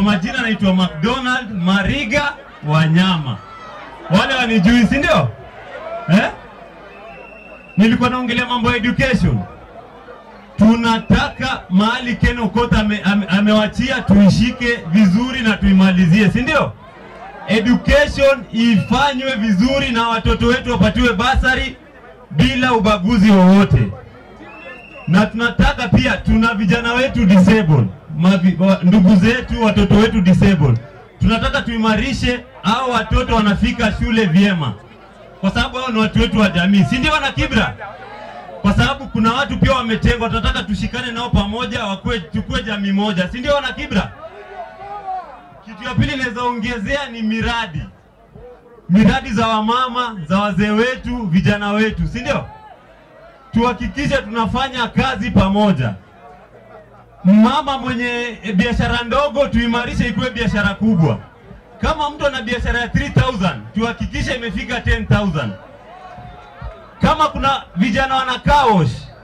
majina naitwa McDonald Mariga Wanyama. Wale wanijui, si ndio? Eh? Nilikuwa naongelea mambo ya education. Tunataka mahali Ken Okoth ame, ame, amewachia tuishike vizuri na tuimalizie, si ndio? Education ifanywe vizuri na watoto wetu wapatiwe basari bila ubaguzi wowote na tunataka pia, tuna vijana wetu disabled, mavi, wa, ndugu zetu, watoto wetu disabled. Tunataka tuimarishe hao watoto wanafika shule vyema, kwa sababu hao ni watu wetu wa jamii, si ndio? Wana Kibra, kwa sababu kuna watu pia wametengwa. Tunataka tushikane nao pamoja, wakue, tukue jamii moja, si ndio? Wana Kibra. Kitu ya pili naweza ongezea ni miradi, miradi za wamama, za wazee wetu, vijana wetu, si ndio? tuhakikishe tunafanya kazi pamoja. Mama mwenye biashara ndogo tuimarishe ikuwe biashara kubwa. Kama mtu ana biashara ya 3000 tuhakikishe imefika 10000. Kama kuna vijana wana car wash